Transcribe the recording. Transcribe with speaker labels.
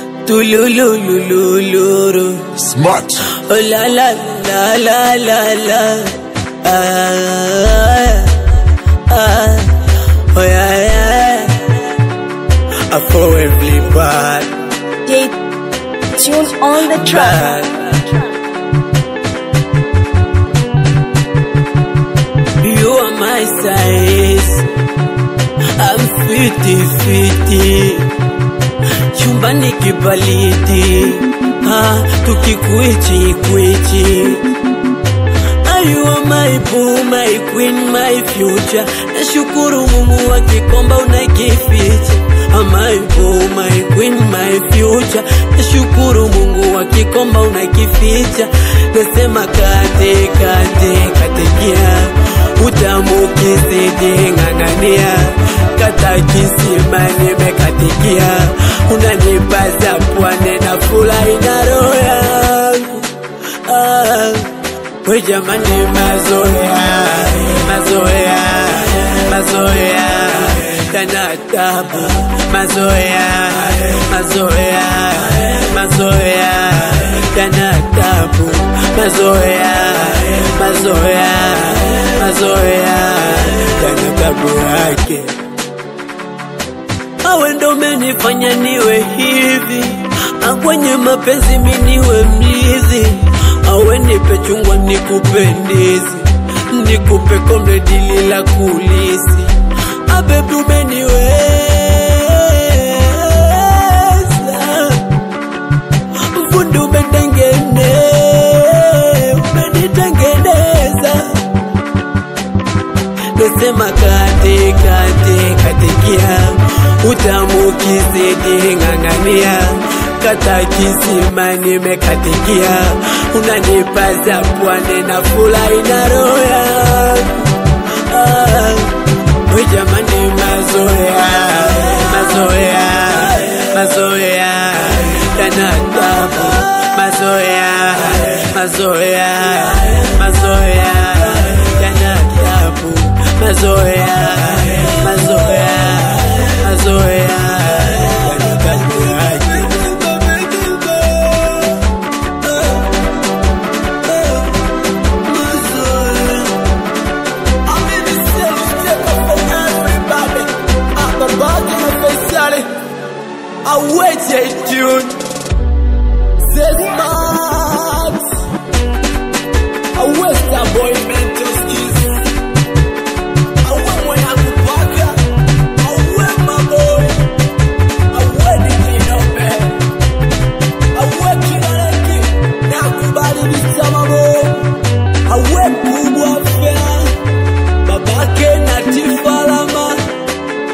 Speaker 1: tulululululu.
Speaker 2: Smart.
Speaker 1: Oh la la la la la la. Ah, ah, oh yeah yeah. I for every bad,
Speaker 3: J Tune on the track.
Speaker 1: bad. You are my size. I'm fiti fiti. Chumbani kibaliti. Ah, tukikwichi kwichi. Ah, You are my boo, my queen, my future. Nashukuru Mungu akikomba unakificha. Ah, my boo, my queen, my future. Nashukuru Mungu akikomba unakificha. Nasema kate kate katekia, utamu kizidi ng'ang'ania, kata kisima nimekatikia, unanipaza pwane na furahi na roho yangu ah. We jamani, mazoea mazoea mazoea kana tabu, mazoea mazoea mazoea kana tabu, mazoea mazoea mazoea kana tabu yake. Awe ndo umenifanya niwe hivi, akwenye mapenzi mi niwe mlizi. Awe nipe chungwa nikupe ndizi, nikupe kombe dili la kulisi. Abebi umeniweza, fundi umetengene, umenitengeneza nasema kate kate katekia utamu kizidi ng'ang'ania kata kisima nimekatikia unanipaza pwane na furahi na roho yangu ah, we jamani mazoea mazoea mazoea yana tabu mazoea mazoea mazoea yana tabu mazoea mazoea mazoea yana tabu yake I wait, tune. Says my